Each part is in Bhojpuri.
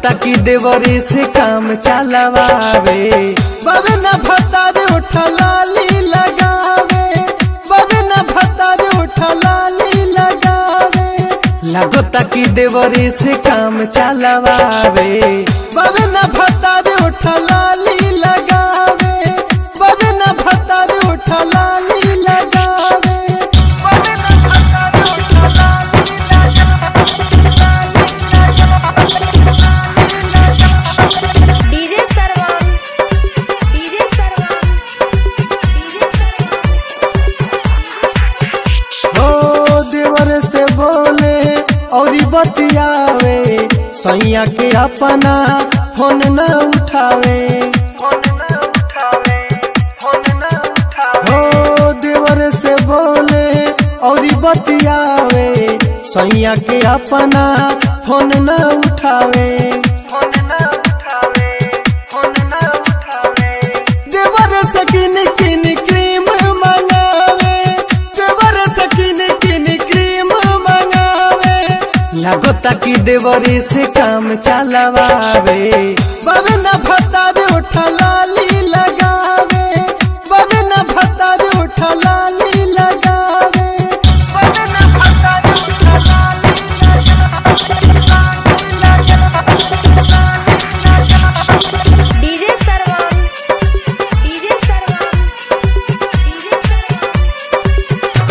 लगता कि देवरे से काम चलावे बाबे न भतार उठा लाली लगावे बाबे न भतार उठा लाली लगावे लगता कि देवरे से काम चलावे बाबे न भतार उठा लाली लगावे बाबे न भतार उठा लाली लगावे डीजे सरवन डीजे सरवन डीजे सरवन हो देवर से बोले और बतियावे सैया के अपना फोन न उठावे हो देवर से बोले और बतियावे सैया के अपना फोन न उठावे देवर सकिन किन क्रीम मंगावे देवर सकिन किन क्रीम मंगावे लगता कि देवरी से काम चलावे बाबे न भतार उठा लाली लगावे बाबे न भतार उठा लाली लगावे डीजे सरवन डीजे सरवन डीजे सरवन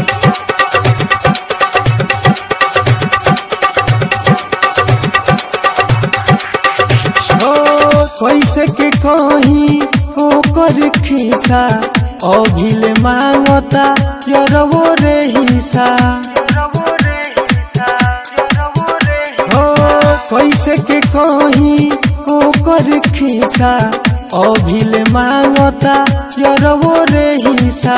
हो कैसे के कहीं ओकर खिसा अभिल मांगता यरवो रे हिसा हो कैसे के कहीं ओकर खिसा अभिल मांगता यरवो रे हिसा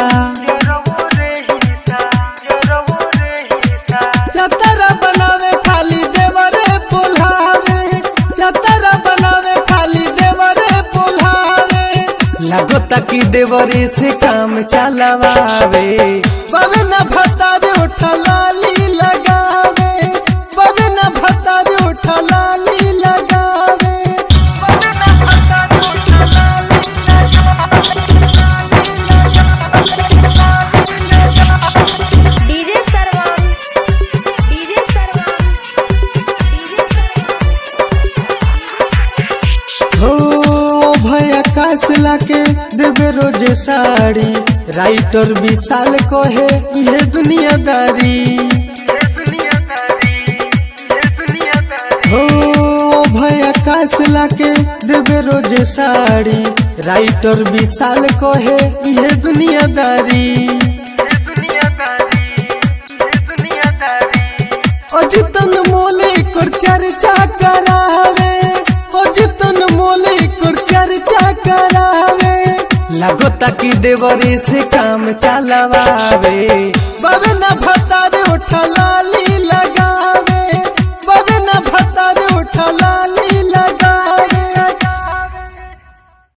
चतरा बनावे खाली देवरे पुल्हावे चतरा बनावे खाली देवरे पुल्हावे लगता कि देवरे से काम चलावे बाबे न भतार उठा लाली लगावे बाबे न भतार उठा लाली लगावे डीजे सरवन डीजे सरवन डीजे सरवन हो भैया काश लाके देवे रोज साड़ी राइटर विशाल कहे ये दुनियादारी हो भैया काश लाके देवे रोज साड़ी राइटर विशाल कहे ये दुनियादारी अजितन मोले कर चर्चा करावे अजितन मोले कर चर्चा करावे लगता कि देवरी से काम चलावे बाबे न भतार उठा लाली लगा